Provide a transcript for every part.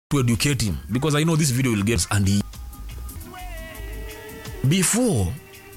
to educate him because I know this video will get and he, before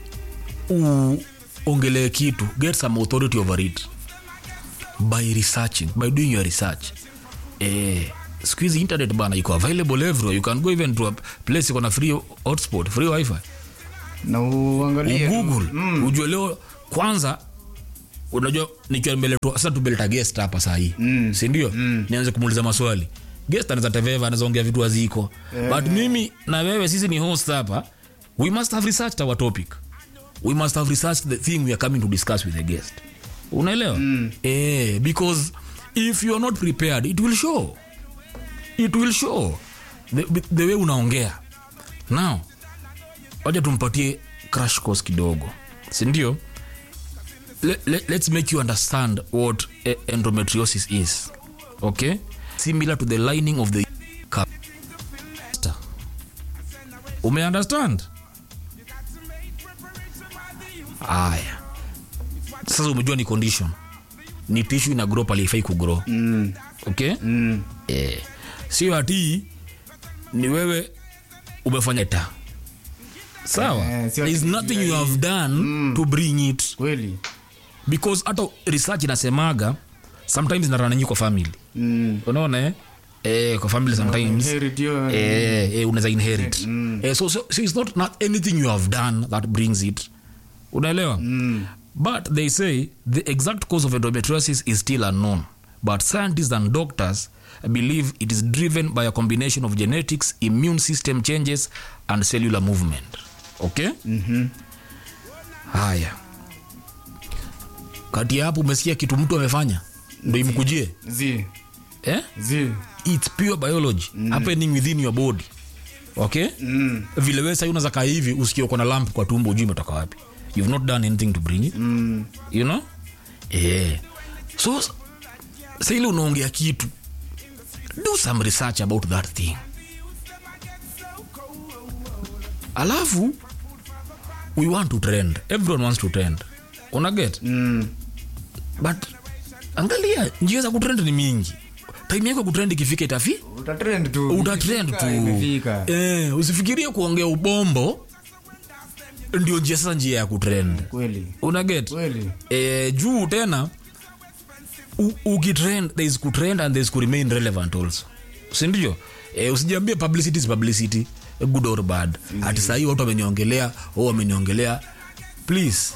uongelee kitu get some authority over it by researching by doing your research eh, siku hizi internet bana iko available everywhere you can go even to a place iko na free hotspot free wifi na uangalie google mm. ujue leo kwanza unajua nikiwa nimeletwa sasa tumeleta guest hapa sahii mm. sindio mm. nianze kumuuliza maswali guest anaweza teveva anaweza ongea vitu haziko yeah. but mimi na wewe sisi ni host hapa we must have researched our topic we must have researched the thing we are coming to discuss with the guest unaelewa mm. eh, because if you are not prepared it will show it will show the, the way unaongea now wacha tumpatie crash course kidogo sindio let, let, let's make you understand what eh, endometriosis is okay similar to the lining of the cup umeunderstand aya sasa umejua ni condition ni tishu ina grow pale ifai kugrow mm. okay Mm. eh, sio ati ni wewe umefanya ta sawa Eh, sio there is ati nothing juu ya you have done to bring it kweli because hata research inasemaga sometimes inarananyi kwa family mm. unaona eh? eh, kwa family sometimes Inherit hiyo, eh, eh, unaweza inherit eh, so, so, so it's not, not anything you have done that brings it unaelewa mm. But they say the exact cause of endometriosis is still unknown. But scientists and doctors believe it is driven by a combination of genetics, immune system changes, and cellular movement. Okay? Mhm. Haya. Kati ya hapo umesikia kitu mtu amefanya ndo imkujie zi eh? zi It's pure biology happening within your body. Okay? mm. Vile wewe sasa unaweza kaa hivi usikie uko na lamp kwa tumbo ujui imetoka wapi. You've not done anything to bring it. Mm. you know yeah. so sa ile unaongea kitu do some research about that thing alafu we want to trend everyone wants to trend unaget Mm. but angalia njia za kutrend ni mingi time yako ya kutrend ikifika itafi utatrend tu utatrend Ikifika, tu imefika eh, usifikirie kuongea ubombo ndio njia sasa njia ya kutrend kweli unaget kweli eh, juu tena u- ukitrend there is kutrend and there is kuremain relevant also sindio eh, usijiambie publicity is publicity good or bad ati sahii watu wameniongelea o wameniongelea please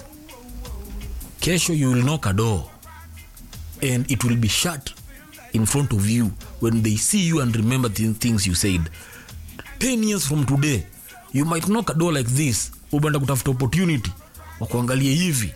kesho you will knock a door and it will be shut in front of you when they see you and remember the things you said 10 years from today you might knock a door like this ubenda kutafuta opportunity wa kuangalia hivi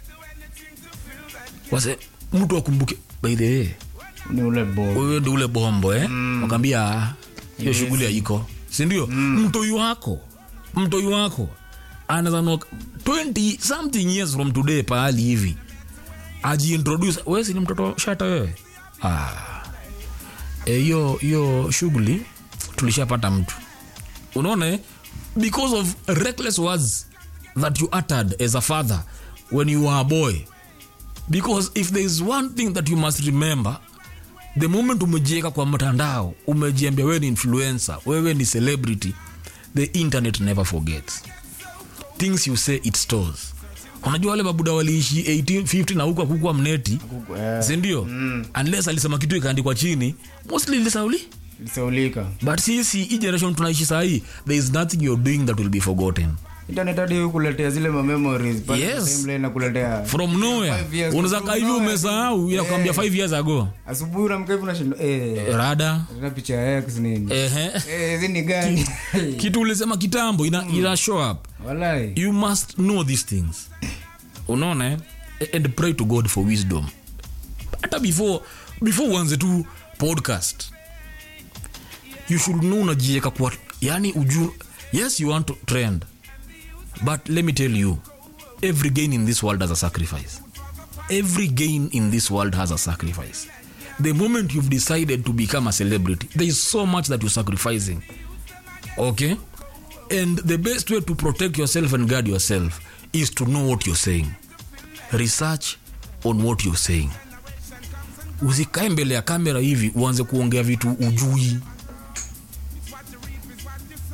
wase mtu akumbuke by the way ni ule bo wewe ndi ule bombo eh? mm. wakaambia "Ah, hiyo shughuli haiko sindio mm. mtoi wako mtoi wako anaweza knock 20 something years from today pahali hivi ajiintroduce wewe si ni mtoto shata wewe Ah. Eh, hiyo hiyo shughuli tulishapata mtu unaona eh? because of reckless words that you uttered as a father when you were a boy because if there is one thing that you must remember the moment umejieka kwa mtandao umejiambia wewe ni influencer wewe ni celebrity the internet never forgets things you say it stores unajua wale mabuda waliishi 1850 na huku akukua mneti eh, sindio unless alisema kitu ikaandikwa chini mostly lisauli lisaulika but sisi hii generation tunaishi sahii there is nothing you're doing that will be forgotten internet hadi hukuletea zile ma memories pale Yes. timeline inakuletea from nowhere Five years unaweza from kaa hivi nowhere. umesahau inakwambia Eh. 5 years ago asubuhi unamka hivi unashinda eh rada tena picha ya X nini ehe eh hizi ni gani kitu ulisema kitambo ina, ina show up walai you must know these things unaona eh? and pray to god for wisdom hata before before uanze tu podcast you should know unajieka kwa yani uju yes you want to trend but let me tell you every gain in this world has a sacrifice every gain in this world has a sacrifice the moment you've decided to become a celebrity there is so much that you're sacrificing okay and the best way to protect yourself and guard yourself is to know what you're saying research on what you're saying usikae mbele ya kamera hivi uanze kuongea vitu ujui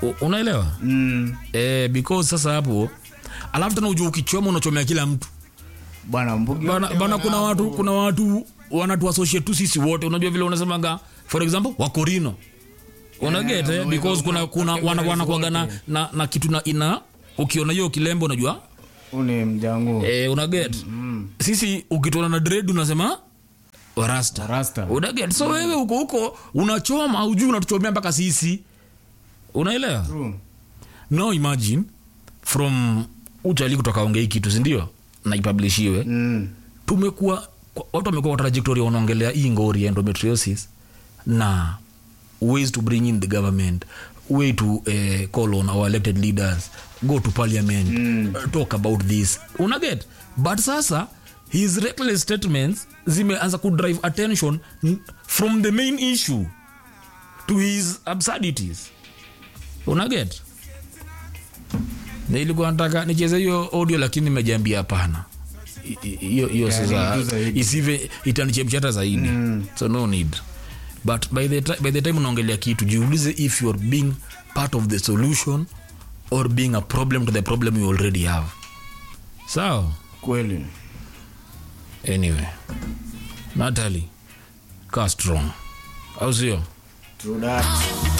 U- unaelewa Mm. eh, because sasa hapo alafu tena ujua ukichoma unachomea kila mtu bwana mbugi bana, wote bana kuna wana- watu kuna watu wanatu associate tu sisi wote unajua vile unasemaga for example wakorino unaget Yeah, eh, because kuna kuna wana wanakuaga na, na, na kitu na ina ukiona hiyo kilembo unajua Huu ni mjangu eh, unaget sisi ukitona na dread unasema rasta rasta unaget so wewe huko huko unachoma ujui unatuchomea mpaka sisi unaelewa True. now imagine from uchali kutoka ongei kitu sindio na ipublishiwe Mm. tumekuwa kwa- watu wamekuwa kwa trajectory wanaongelea hii ngori ya endometriosis na ways to bring in the government way to uh, call on our elected leaders go to parliament mm. uh, talk about this unaget but sasa his reckless statements zimeanza kudrive attention n- from the main issue to his absurdities unaget nilikuwa nataka nicheze hiyo audio lakini nimejiambia hapana I- i- hiyo hiyo Yeah, sasa ni zaidi. isive itanichemshata zaidi so no need but by the, ti- by the time unaongelea kitu jiulize if youare being part of the solution or being a problem to the problem you already have sawa kweli anyway natalie kaa strong au sio True that.